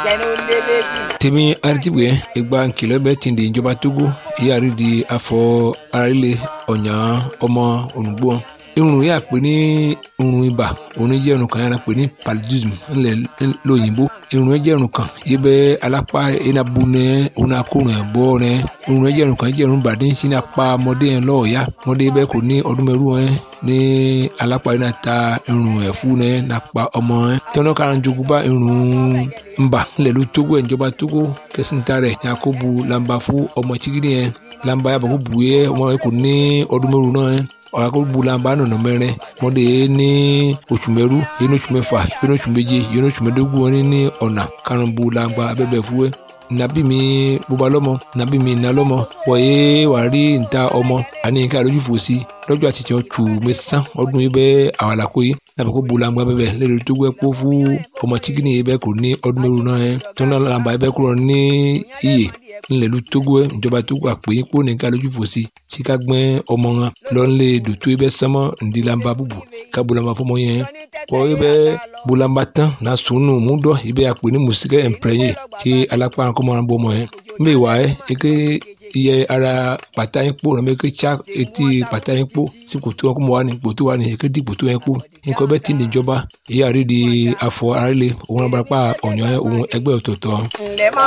tèmi aritibwe egba nkìlọ̀ bẹ́ẹ̀ ti di ìjọba togo ìyáàrí di afọ arílẹ̀ ọ̀nyà ọmọ ònùgbò irun yà pé ní irun ibà òun jẹ́ irun kan yàrá pé ní paludism ńlẹ̀ lóyìnbó irun yẹn jẹ́ irun kan yìí bẹ́ alápá iná bu nẹ òun náà kó rìn bọ́ rẹ irun yẹn jẹ́ irun kan jẹ́ irun bàdé sí ní apá ọmọdé yẹn lọ́ọ̀ọ́yá ọmọdé bẹ́ẹ̀ kò ní ọdún mẹ́rù yẹn ní alápá iná ta irun ẹ̀fú yẹn nàpá ọmọ yẹn tọ́nà kan jogun bá irun ńbà ńlẹ̀ ló tógó ẹ̀ ìjọba tógó kẹsìntà rẹ̀ ní akóbu làǹbà fún ọmọ chigidi yẹn làǹbà yàbọ̀ kó bù yẹ ọmọ yẹn kò ní ọdún mẹ́rù náà yẹn ọ̀rọ̀ bulamba nọ̀nà mẹ́rin mọ́dé ní oṣù mẹ́rú yẹn ní oṣù mẹ́fà yẹn ní oṣù méje yẹn ní oṣù mẹ́dógún wọn ní ọ̀nà karùn-ún bulamba abẹ́bẹ̀ fúwẹ́ nabi mi bóba lọ́mọ nabi mi iná lọ́mọ wọ̀nyé wà rí níta ọmọ àní nǹkan àlójú fòsí lọ́jọ́ àti tiẹ̀ tù mí sán ọdún yìí bẹ́ẹ̀ àwọn àlàkó yìí nàbẹ̀ kó bulamba bẹ́ẹ̀ lẹ́nu tó gbẹ́ kó fún ọmọ chikini yìí bẹ́ẹ̀ kò ní ọdún mẹ́rù náà yẹn tó náà làǹbà yìí bẹ́ẹ̀ kúrò ní iyè ńlẹ̀lú togo ẹ̀ ìjọba togo àpè kó nìkan lójú fòsí tí ká gbẹ́ ọmọ wọn lọ́nlé dòtó ẹ bẹ́ sánmọ́ ndílamba búbu ká bolamba fọmọ yẹn kọ́ ẹ bẹ́ bolamba tán na sunu múdọ̀ ẹ bẹ́ àpè ní musikẹ́ ẹ̀mpẹ́yẹ tí alápá kọ́mọ náà bọ́ ọmọ yẹn mbẹ́ wà ẹ́ eke iye ara pàtà yín kpó nàbẹ́ eke tsa etí pàtà yín kpó sí kòtò wọn kó mọ wà ní kòtò wà ní eke di kòtò yẹn kpó nǹkan bẹ́ẹ̀ ti ní ìjọba èyí àrídìí afọ àrílẹ̀ òun abarapá ọ̀nyọ́ òun ẹgbẹ́ ọ̀tọ̀ọ̀tọ̀.